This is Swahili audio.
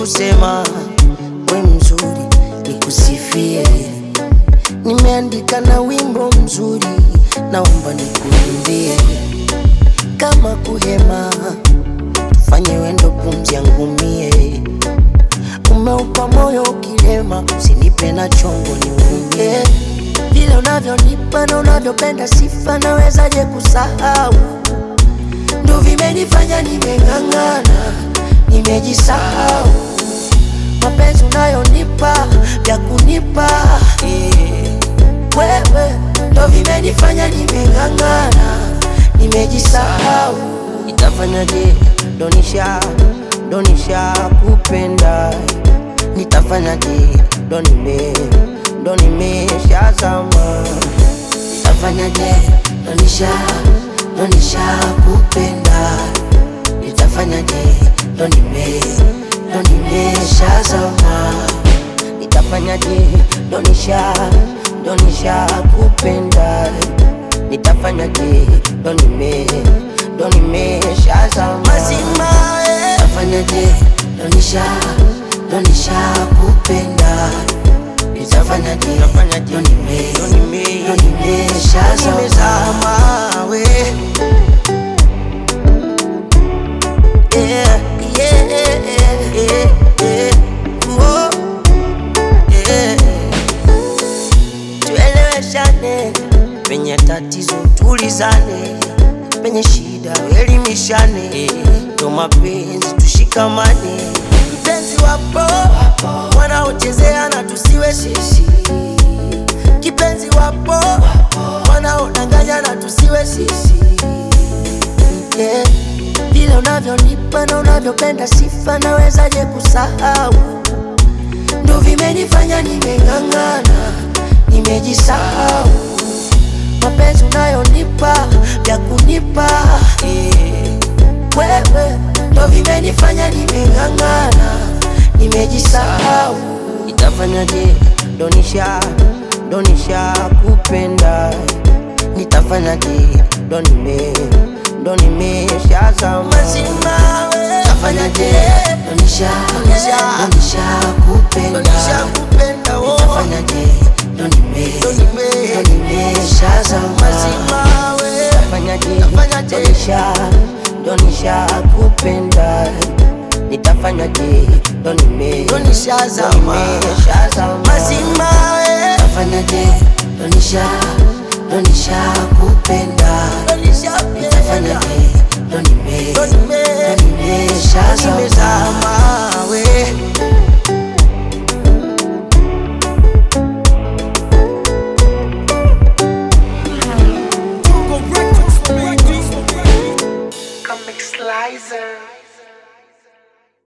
kusema we mzuri nikusifie. Nimeandika na wimbo mzuri, naomba nikuimbie. Kama kuhema, tufanye wendo pumzi yangu mie. Umeupa moyo ukilema, usinipe na chongo niumie. Vile unavyonipa na unavyopenda sifa, nawezaje kusahau? Ndo vimenifanya nimeng'ang'ana, nimejisahau. Mapenzi unayonipa vya kunipa eh, wewe ndo vimenifanya nimeng'ang'ana, nimejisahau. Nitafanyaje? Donisha donisha kupenda, nitafanyaje? Ndo nime ndo nimeshazama, nitafanyaje? Donisha donisha kupenda, nitafanyaje? Ndo nime ndo nimeshazama, nitafanyaje? Donisha donisha kupenda, nitafanyaje? Ndo nime ndo nimeshazama mazima, eh. nitafanyaje? Donisha donisha kupenda, nitafanyaje? Ndo nime ndo nimeshazama we yeah, yeah, yeah, yeah. Oh, yeah. Tueleweshane penye tatizo, tulizane penye shida, elimishane ndo mapenzi, tushikamane. Mpenzi wapo wanaochezea na tusiwe sisi, kipenzi wapo wanaodanganya na tusiwe sisi yeah. Vile unavyonipa na unavyopenda sifa, nawezaje kusahau? Ndo vimenifanya nimeng'ang'ana, nimejisahau. Mapenzi unayonipa vya kunipa eh, wewe ndo vimenifanya nimeng'ang'ana, nimejisahau. Nitafanyaje? Donisha donisha kupenda, nitafanyaje? Ndo nime ndo nimeshazama mazima, we nitafanyaje? Donisha donisha donisha kupenda, donisha kupenda, oh nitafanyaje? Ndo nime ndo nime ndo nimeshazama mazima, we nitafanyaje? Nitafanyaje? Donisha donisha kupenda nitafanyaje? Ndo nime ndo nishazama nimeshazama mazima, we nitafanyaje? Donisha donisha kupenda nitafanyaje? Ndo nime ndo nimeshazama we Comic Slicer.